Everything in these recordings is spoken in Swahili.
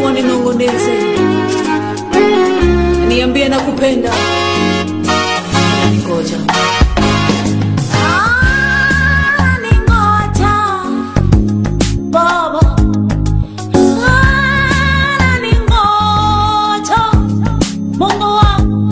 Mungu aninong'oneze, niambie nakupenda, ningoja Ananingoja Baba, ananingoja Mungu wangu,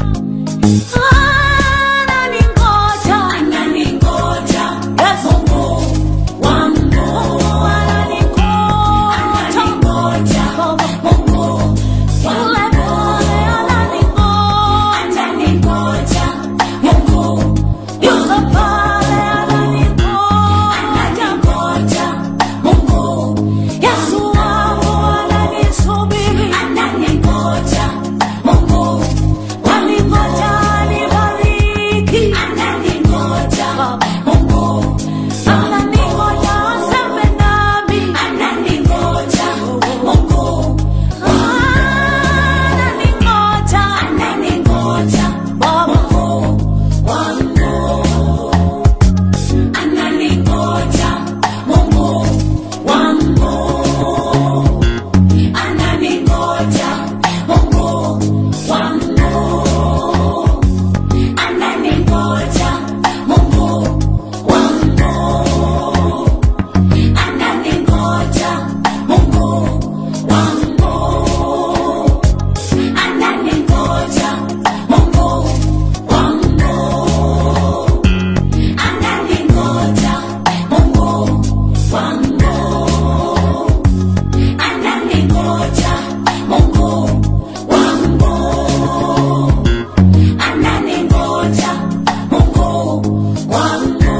ananingoja, ananingoja Yesu wangu, ananingoja, ananingoja Mungu yule pale ananingoja, ananingoja Mungu yule pale ananingoja, Mungu Yesu wangu ananisubiri, ananingoja Mungu waningoja nibariki, ananingoja Mungu ananingoja aseme nami, ananingoja Mungu ananingoja, ananingoja Mungu wangu ananingoja Mungu wangu, ananingoja Mungu wangu, ananingoja Mungu wangu, ananingoja Mungu wangu, ananingoja Mungu wangu ananingoja Mungu wangu, ananingoja Mungu wangu, ananingoja Mungu wangu.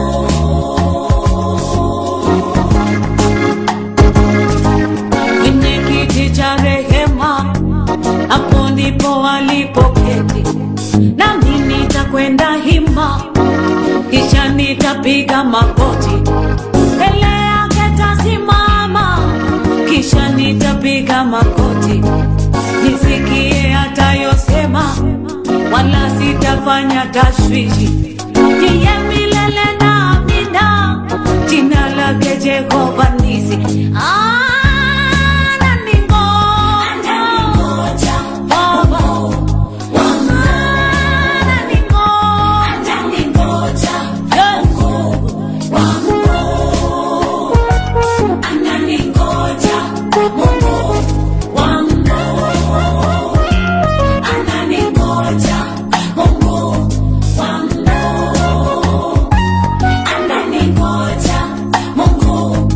kwenye kiti cha rehema, hapo ndipo alipoketi, nami nitakwenda hima, kisha nitapiga magoti mbele yake tasimama, kisha nitapiga magoti nisikie atayosema, wala sitafanya tashwishi. Ndiye milele na amina, jina lake Jehova Nisi. Ananingoja Baba, ananingoja Ananingoja Mungu wangu, ananingoja Mungu wangu, ananingoja Mungu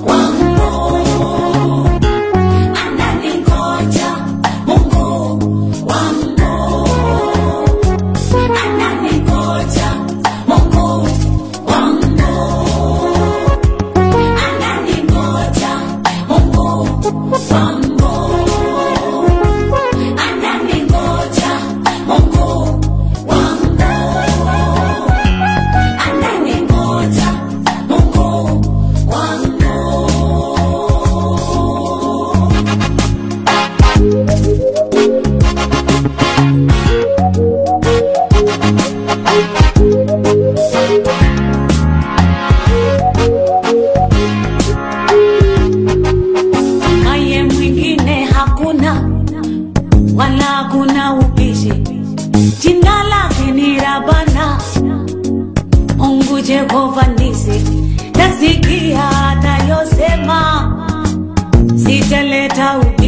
wangu, ananingoja Mungu wangu, ananingoja Mungu wangu ananingoja Mungu wangu, ananingoja Mungu wangu, ananingoja Mungu wangu. naye mwingine hakuna, wala hakuna ubishi. Jina lake ni Rabana, Mungu Jehova Nisi. Nasikia atayosema, sitaleta ubishi.